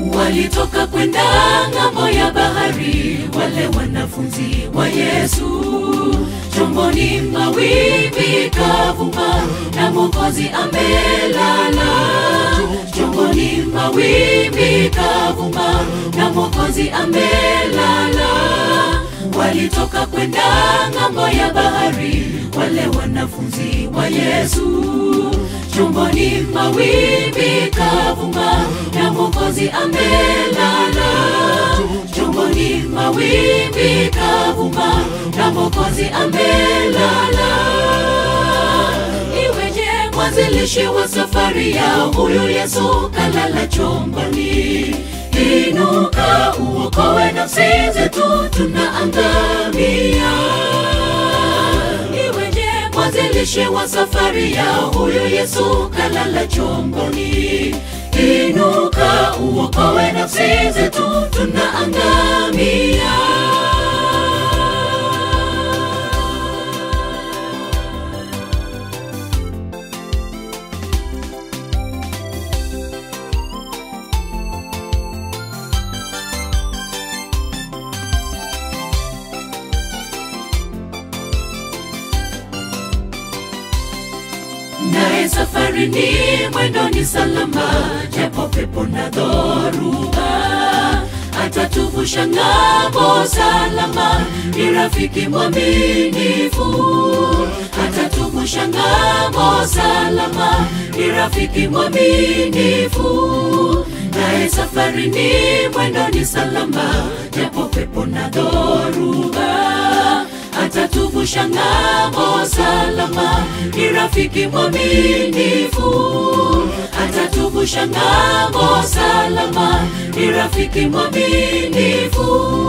walitoka kwenda ng'ambo ya bahari, wale wanafunzi wa Yesu. Chomboni mawimbi kavuma, na Mwokozi amelala. Chomboni mawimbi kavuma, na Mwokozi amelala. Walitoka kwenda ng'ambo ya bahari, wale wanafunzi wa Yesu chomboni mawimbi kavuma na Mwokozi amelala. Chomboni mawimbi kavuma na Mwokozi amelala. Iweje mwanzilishi wa safari ya huyu Yesu kalala chomboni? Inuka uokoe nafsi zetu, tunaangamia iweje mwanzilishi wa safari ya huyu Yesu kalala chomboni. Inuka uokoe nafsi zetu, tunaangamia. naye safari ni mwendo ni salama, japo pepo na dhoruba atatuvusha ng'ambo salama, ni rafiki mwaminifu. Atatuvusha ng'ambo salama, ni rafiki mwaminifu. Naye safari ni mwendo ni salama, japo pepo na dhoruba atatuvusha ng'ambo salama, ni rafiki mwaminifu. Atatuvusha ng'ambo salama, ni rafiki mwaminifu.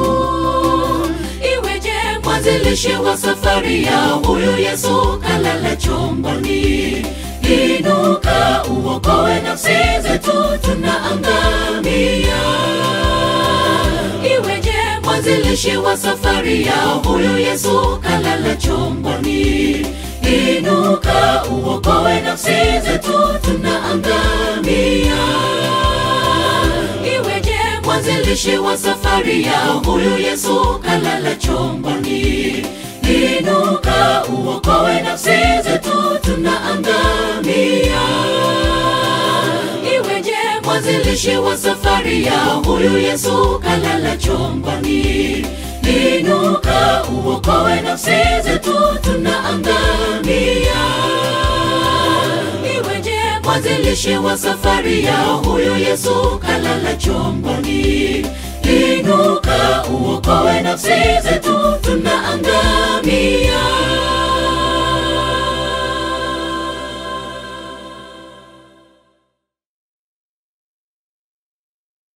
Iweje mwanzilishi wa safari ya huyu Yesu kalala chomboni? Inuka uokoe nafsi zetu, tunaangamia iweje mwanzilishi wa safari ya huyu Yesu kalala chomboni? Inuka uokoe nafsi zetu, tunaangamia. Iweje mwanzilishi wa safari ya huyu Yesu kalala chomboni? Inuka uokoe nafsi zetu, tunaangamia iweje mwanzilishi wa safari ya huyu Yesu kalala chomboni? Inuka uokoe nafsi zetu, tunaangamia. Iweje mwanzilishi wa safari ya huyu Yesu kalala chomboni? Inuka uokoe nafsi zetu, tunaangamia.